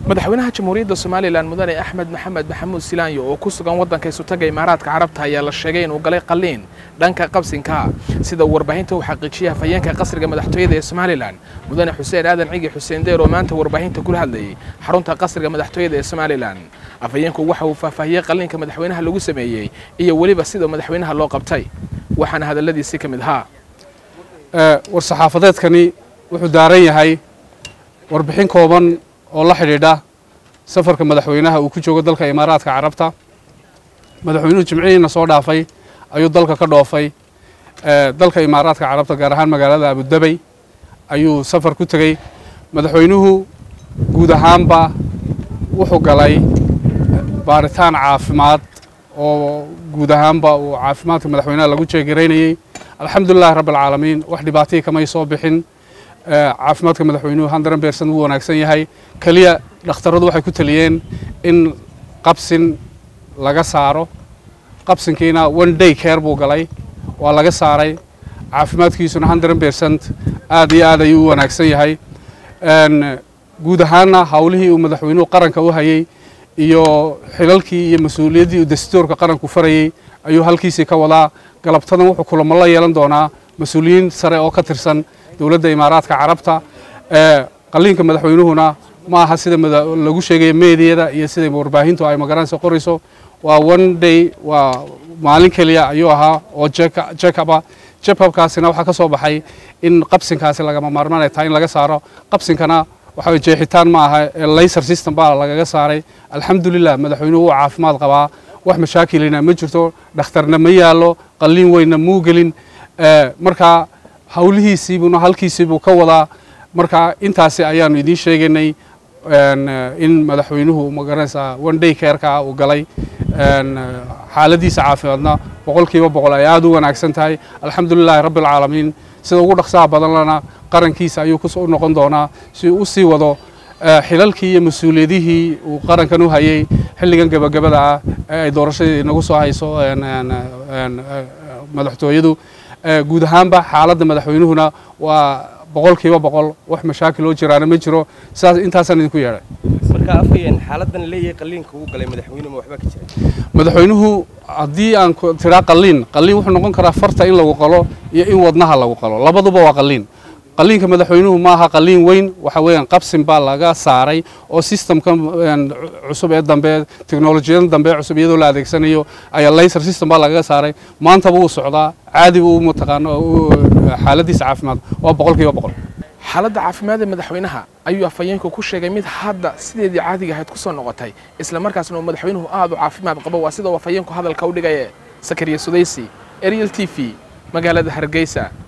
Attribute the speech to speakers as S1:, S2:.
S1: madaxweynaha jamhuuriyadda somalilan mudane axmed maxamed maxamuud silaanyo oo ku sugan waddanka isutaga imaaraadka carabta ayaa la sheegay inuu galay qalliin dhanka qabsinka sida uu warbaahinta u xaqiijiyay hafayeenka qasriga madaxtooyada ee somalilan mudane xuseen aadan cigi xuseen deer oo maanta warbaahinta kula hadlayay xarunta qasriga madaxtooyada ee somalilan afhayeenku waxa uu faahfaahiyey qalliinka madaxweynaha lagu sameeyey iyo weliba sida madaxweynaha loo qabtay waxaana hadalladiisii ka mid ahaa
S2: war-saxaafadeedkani wuxuu daaran yahay warbixin kooban oo la xidhiidha safarka madaxweynaha uu ku joogo dalka imaaraadka carabta madaxweynuhu jimcihiina soo dhaafay ayuu dalka ka dhoofay dalka imaaraadka carabta gaar ahaan magaalada abudabey ayuu safar ku tegey madaxweynuhu guud ahaanba wuxuu galay baaritaan caafimaad oo guud ahaanba uu caafimaadka madaxweynaha lagu jeegaraynayey alxamdulilahi rabbi alcaalamiin wax dhibaatihii kamay soo bixin caafimaadka madaxweynuhu handaran beersan wuu wanaagsan yahay keliya dhakhtaradu waxay ku taliyeen in qabsin laga saaro qabsinkiina one day care buu galay waa laga saaray caafimaadkiisuna handaran beersant aad iyo aad ayuu u wanaagsan yahay guud ahaanna howlihii uu madaxweynuhu qaranka u hayey iyo xilalkii iyo mas-uuliyaddii uu dastuurka qaranku farayey ayuu halkiisii ka wadaa galabtadan wuxuu kulamo la yeelan doonaa mas-uuliyiin sare oo ka tirsan dowladda imaaraadka carabta qalliinka madaxweynuhuna ma aha sida lagu sheegaya meediyada iyo sida warbaahintu ay magaranaysa qorayso waa one day waa maalin keliya ayuu ahaa oo jekaba jekabkaasina waxaa ka soo baxay in qabsinkaasi lagama maarmaanay tahay in laga saaro qabsinkana waxa jeexitaan ma aha layser system baa lagaga saaray alxamdulilah madaxweynuhu wuu caafimaad qabaa wax mashaakilina ma jirto dhakhtarna ma yaallo qalliin weynna muu gelin markaa howlihiisiibuna halkiisiibuu ka wadaa marka intaasi ayaanu idiin sheegaynay in madaxweynuhu magaranaysaa one day careka uu galay xaaladiisa caafimaadna boqol kiiba boqol ay aada u wanaagsan tahay alxamdulilahi rabbi alcaalamiin sida ugu dhaqsaha badanlana qarankiisa ayuu u noqon doonaa si uu usii wado xilalkii iyo mas-uuliyadihii uu qarankan u hayey xilligan gebagabada ah ee ay doorashadii inagu soo hayso madaxtooyadu guud ahaanba xaaladda madaxweynuhuna waa boqol kiiba boqol wax mashaakil oo jiraana ma jiro sidaas intaasaan idinku yeedhay
S3: marka afhayeen xaaladan leeyahay qalliinka uu galay madaxweynuhu ma waxba ka jira
S2: madaxweynuhu haddii aan tiraa qalliin qalliin wuxuu noqon karaa farta in lagu qalo iyo in wadnaha lagu qalo labaduba waa qalliin qalliinka madaxweynuhu ma aha qalliin weyn waxa weeyaan qabsin baa laga saaray oo systemka cusub ee dambe teknolojiyada dambe cusub iyadoo la adeegsanayo ayaa layser system baa lagaga saaray maantaba wuu socdaa caadi buu mataqaano xaaladiisa caafimaad waa boqol kiiba boqol
S1: xaaladda caafimaad ee madaxweynaha ayuu afhayeenku ku sheegay mid hadda sideedii caadiga ahayd ku soo noqotay isla markaasna uu madaxweynuhu aad u caafimaad qabo waa sida uu afhayeenku hadalka u dhigaye sakariya sudaysi ariel t v magaalada hargeysa